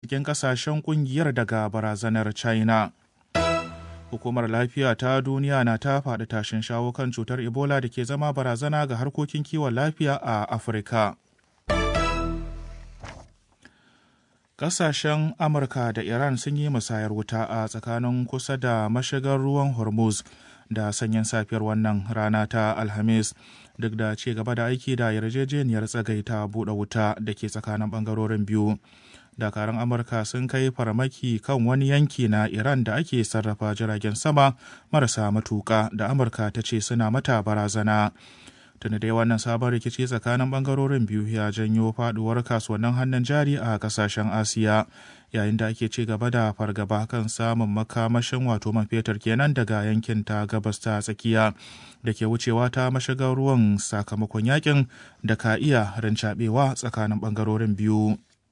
cikin kasashen kungiyar daga barazanar china hukumar lafiya ta duniya na ta faɗi tashin shawo kan cutar ebola da ke zama barazana ga harkokin kiwon lafiya a afirka Ƙasashen Amurka da Iran sun yi musayar wuta a tsakanin kusa da mashigar ruwan Hormuz da sanyin safiyar wannan rana ta Alhamis duk da ci gaba da aiki da yarjejeniyar tsagaita buɗe wuta da ke tsakanin ɓangarorin biyu. Dakarun Amurka sun kai farmaki kan wani yanki na Iran da ake sarrafa jiragen sama marasa matuƙa da Amurka ta ce suna mata barazana. tuni dai wannan sabon rikici tsakanin bangarorin biyu ya janyo faduwar kasuwannin hannun jari a kasashen asiya yayin da ake ci gaba da fargaba kan samun makamashin wato man fetur kenan daga yankin ta gabas ta tsakiya da ke wucewa ta mashigar ruwan sakamakon yakin da ka iya rincaɓewa tsakanin bangarorin biyu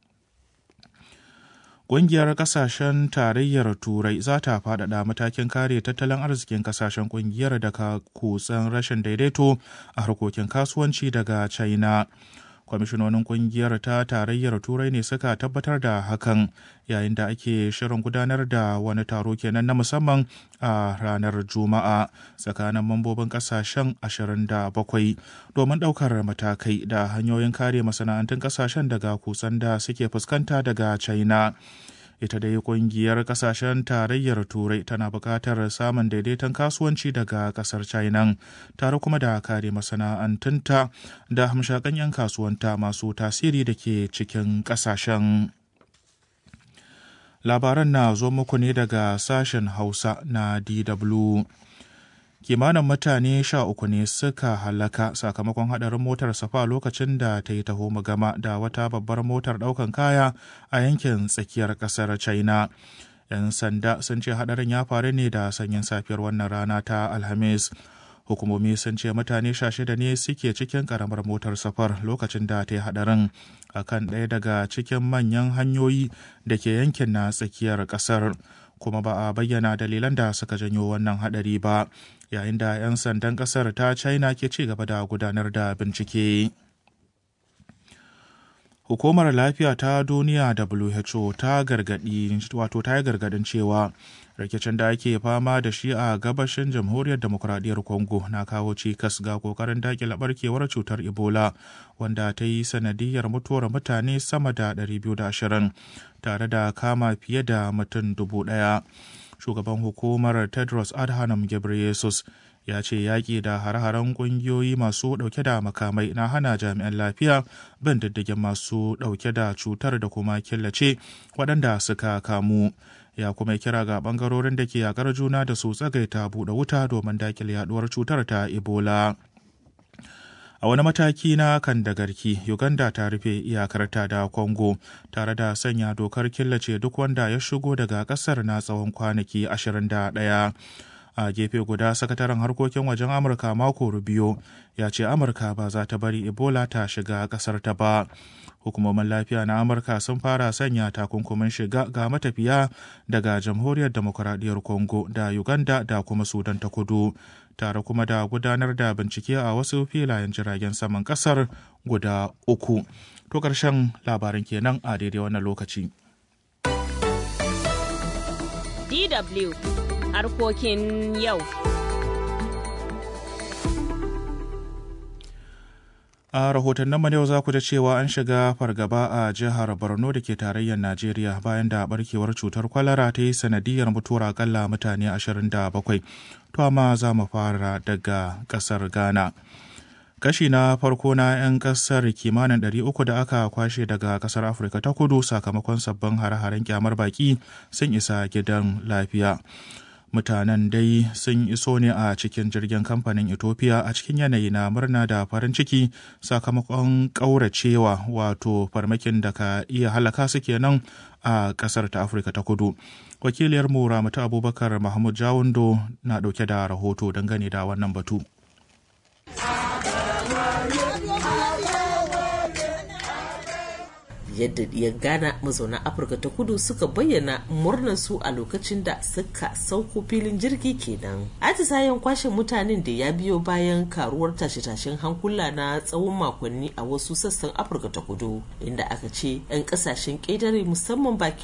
Ƙungiyar ƙasashen tarayyar Turai za ta faɗaɗa matakin kare tattalin arzikin ƙasashen ƙungiyar daga kutsen rashin daidaito a harkokin kasuwanci daga China. Kwamishinonin ƙungiyar ta tarayyar Turai ne suka tabbatar da hakan yayin da ake shirin gudanar da wani taro kenan na musamman a ranar Juma'a tsakanin mambobin ƙasashen 27 domin ɗaukar matakai da hanyoyin kare masana'antun ƙasashen daga kutsen da suke fuskanta daga China. ita dai kungiyar kasashen tarayyar turai tana buƙatar samun daidaiton kasuwanci daga ƙasar china tare kuma da kare masana'antunta da hamshakan 'yan kasuwanta masu tasiri da ke cikin ƙasashen labaran na zo muku ne daga sashen hausa na dw kimanin mutane sha uku ne suka halaka sakamakon hadarin motar safa lokacin da ta yi taho gama da wata babbar motar daukan kaya a yankin tsakiyar kasar china yan sanda sun ce hadarin ya faru ne da sanyin safiyar wannan rana ta alhamis hukumomi sun ce mutane sha shida ne suke cikin karamar motar safar lokacin da ta yi hadarin a kan ɗaya daga cikin manyan hanyoyi da ke yankin na tsakiyar ƙasar kuma ba a bayyana dalilan da suka janyo wannan hadari ba yayin da 'yan sandan ƙasar ta china ke ci gaba da gudanar da bincike hukumar lafiya ta duniya who ta gargadi wato ta yi gargadin cewa rikicin da ake fama da shi a gabashin jamhuriyar demokuraɗiyyar congo na kawo cikas ga kokarin dakile barkewar cutar ebola wanda ta yi sanadiyar mutuwar mutane sama da 220 tare da kama fiye da mutum dubu ɗaya shugaban hukumar tedros adhanom ghebreyesus ya ce yaƙi da har-haren ƙungiyoyi masu ɗauke da makamai na hana jami'an lafiya bin diddigin masu ɗauke da cutar da kuma killace waɗanda suka kamu ya kuma kira ga ɓangarorin da ke yakar juna da su tsagaita buɗe wuta domin dakile yaɗuwar cutar ta ebola a wani mataki na kan da garki uganda ta rufe iyakarta da congo tare da sanya dokar killace duk wanda ya shigo daga ƙasar na tsawon kwanaki 21 a gefe guda sakataren harkokin wajen amurka mako rubio ya ce amurka ba za ta bari ebola ta shiga kasar ta ba hukumomin lafiya na amurka sun fara sanya takunkumin shiga ga matafiya daga jamhuriyar demokuraɗiyyar congo da uganda da kuma sudan ta kudu tare kuma da gudanar da bincike a wasu filayen jiragen saman kasar guda uku to ƙarshen labarin kenan a daidai wannan lokaci DW harkokin yau. A rahotannin mu yau za ku ji cewa an shiga fargaba a jihar Borno da ke tarayyar Najeriya bayan da barkewar cutar kwalara ta yi sanadiyar mutuwar akalla mutane 27. To amma za mu fara daga ƙasar Ghana. kashi na farko na 'yan kasar kimanin 300 da aka kwashe daga kasar afirka ta kudu sakamakon sabbin hare-haren kyamar baki sun isa gidan lafiya mutanen dai sun iso ne a cikin jirgin kamfanin ethiopia a cikin yanayi na murna da farin ciki sakamakon ƙauracewa wato farmakin da ka iya halaka su kenan a ƙasar ta afirka ta kudu wakiliyar mu ramatu abubakar mahmud jawundo na ɗauke da rahoto dangane da wannan batu yadda ɗiyan ghana mazauna afirka ta kudu suka bayyana murnar su a lokacin da suka sauko filin jirgi kenan atisayen kwashe mutanen da ya biyo bayan karuwar tashe-tashen hankula na tsawon makonni a wasu sassan afirka ta kudu inda aka ce 'yan kasashen ƙetare musamman bakin